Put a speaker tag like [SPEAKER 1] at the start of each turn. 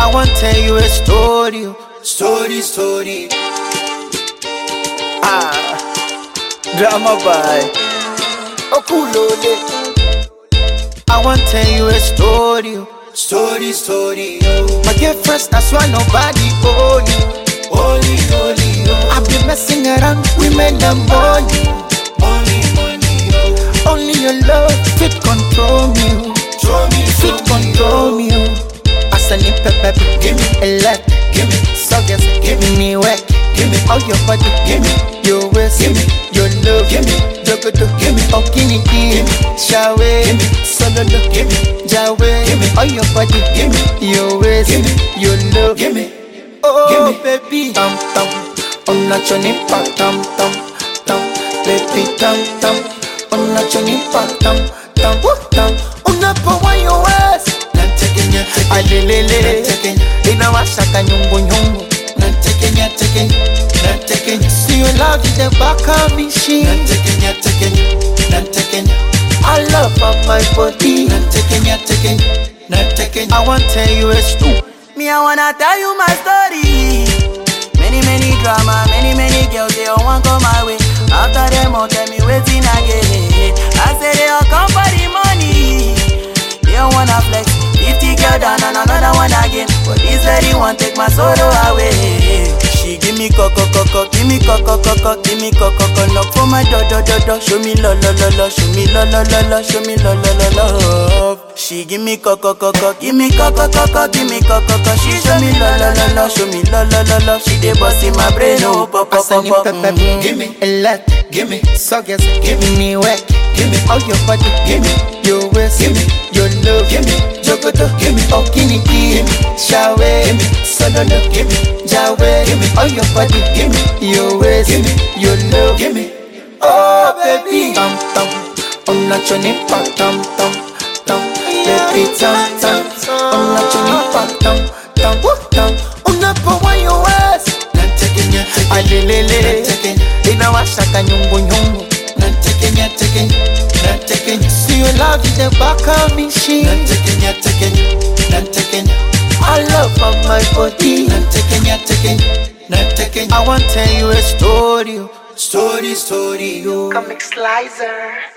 [SPEAKER 1] I want tell you a story, oh. story, story. Ah, drama by Okulole. I want tell you a story, oh. story, story. oh. My girlfriend, that's why nobody own you. Only, only, oh. I've been messing around women and money. Only, only, oh. Only your love fit control me. oh. Fit control me. oh. As I need pepper, give me a lot. Give me suckers, give me work. Give me all your body. Give me your waist. Give me your love. Give me jogodo. Give me okini. Give me shawe. Give me sololo. Give me jawe. Give me all your body. Give me your waist. Give me your love. Give me oh baby. Tam tam. On a choni pa tam tam tam. Baby tam tam. On a choni pa tam tam tam. Unapowa your waist. alelele inawashaka nyungunyungu siyo love the back of me she I love of my body I want tell you a story
[SPEAKER 2] Me, I wanna tell you my story. Many, many drama, many, many girls, they all want come my way. After them, all tell me waiting again. I say they all come for the money. They all wanna flex. 50 girl down and another one again. But this lady want take my sorrow away. She give me coco coco, give me coco coco, give me coco coco. Knock for my do do do do. Show me lo lo lo lo, show me lo lo lo lo, show me lo lo lo love. She give me coco coco, give me coco coco, give me coco coco. She show me lo lo lo lo, show me lo lo lo lo. She dey bust in my brain, oh pop pop
[SPEAKER 1] As I
[SPEAKER 2] pop
[SPEAKER 1] need
[SPEAKER 2] pop.
[SPEAKER 1] pepper,
[SPEAKER 2] Mm.
[SPEAKER 1] give me a lot, give me suckers, give me work, give me all your body, give me your waist, give me your love, give me jogoto, give me okini, give me shawe, give me sololo, give me jawe, give me all your body, give me your waist, give me your love, give me oh baby, tam tam, on a choni pa tam tam tam, baby tam tam, on a choni pa tam tam tam, unapowa your waist alelele inawashaka nyungunyungu siyo love the back of me she I love of my body I want tell you a story oh. story story oh.
[SPEAKER 3] Comic Slicer.